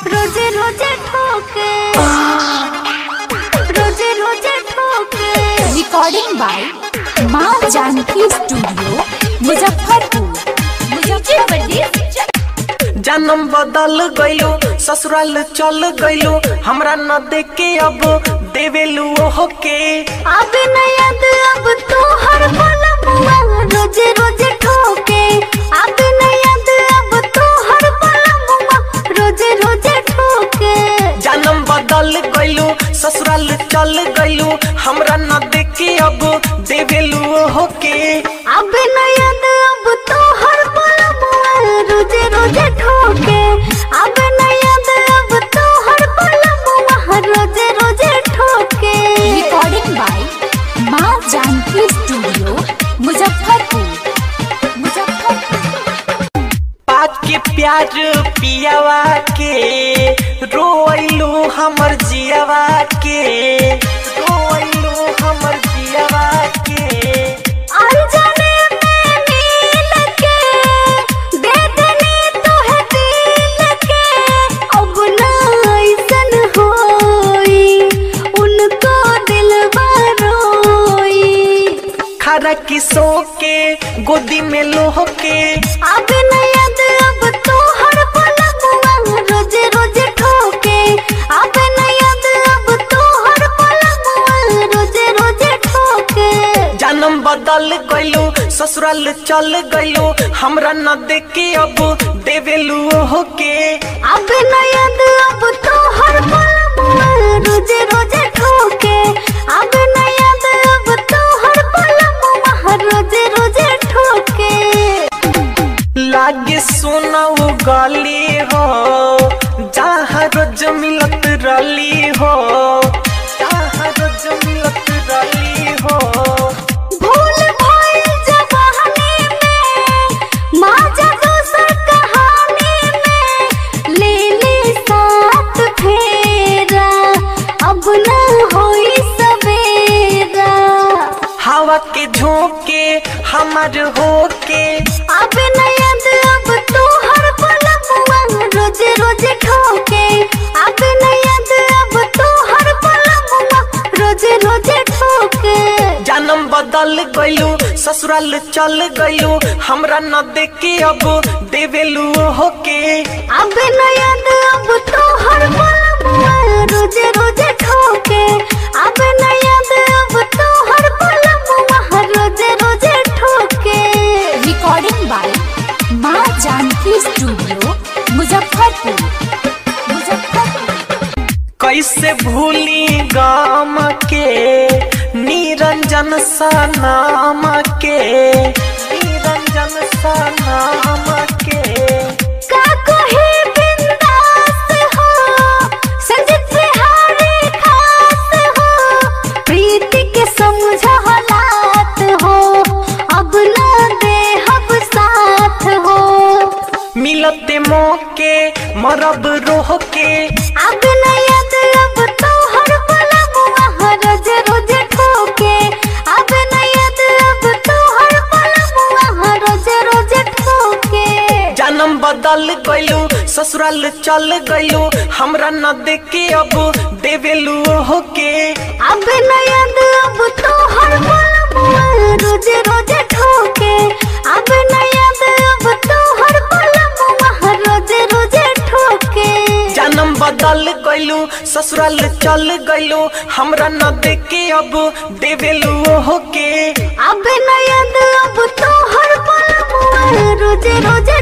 रोजे रोजे ठोके रोजे रोजे ठोके रिकॉर्डिंग बाय माँ जानकी स्टूडियो मुजफ्फरपुर मुजफ्फरपुर जन्म बदल गइलो ससुराल चल गइलो हमरा न देखे अब देवेलू ओहो के अब न याद अब तो हर पल मुआ रोजे रोजे ठोके अब न याद अब तो हर पल मुआ रोजे रोजे ठोके जन्म बदल गइलो ससुराल चल गइलो हमरा न देखे अब देवेलू ओहो के अब न याद अब तो हर पल मुआ रोजे रोजे ठोके अब न याद अब तो हर पल मुआ रोजे रोजे ठोके रिकॉर्डिंग बाय माँ जानकी स्टूडियो मुजफ्फरपुर मुजफ्फरपुर पाक के प्यार पियावा के रोइलू हमर जियावा के रोइलू हमर जियावा के अनजाने में नील के दे देनी तोहे दिल के अब ना ऐसन होई उनको दिलवा रोई खरा किसो के गोदी में लोह के अब न याद अब तो हर पल मुआ रोजे रोजे ठोके अब न याद अब तो हर पल मुआ रोजे रोजे ठोके जन्म बदल गइलो ससुराल चल गइलो हमरा न देखे अब देवेलू ओहो के अब न याद अब तो हर पल मुआ रोजे रोजे ठोके अब न याद अब तो हर पल मुआ रोजे रोजे ठोके लागे सोना वो गली हो जहाँ रोज मिलत रली हो जहाँ रोज मिलत रली हो भूल भइल जवानी में माजा दोसर कहानी में ले ले साथ फेरा अब न होई सवेरा हवा के झोंके हमार होके अब न याद अब तो हर पल मुआ रोजे रोजे ठोके अब न याद अब तो हर पल मुआ रोजे रोजे ठोके जन्म बदल गइलो ससुराल चल गइलो हमरा न देखे अब देवेलू ओहो के अब न याद अब तो हर पल मुआ रोजे रोजे ठोके अब न याद अब तो हर पल मुआ रोजे रोजे ठोके रिकॉर्डिंग बाय माँ जानकी स्टूडियो मुजफ्फरपुर मुजफ्फरपुर कैसे भूली गाम के निरंजन सा नाम के निरंजन सा नाम के का कोई बिंदास हो संजित बिहारी खास हो प्रीति के समझ हालात हो अब न दे हब साथ हो मिलते मौके मरब रोह के अब न याद अब तो हर पल मुआ रोज रोज ठोके अब न याद अब तो हर पल मुआ रोज रोज ठोके जन्म बदल गइलो ससुराल चल गइलो हमरा न देखे अब देवेलू ओहो के अब न याद अब तो हर पल मुआ रोजे रोजे ठोके अब न याद अब तो हर पल मुआ रोजे रोजे ठोके जन्म बदल गइलो ससुराल चल गइलो हमरा न देखे अब देवेलू ओहो के अब न याद अब तो हर पल मुआ रोजे रोजे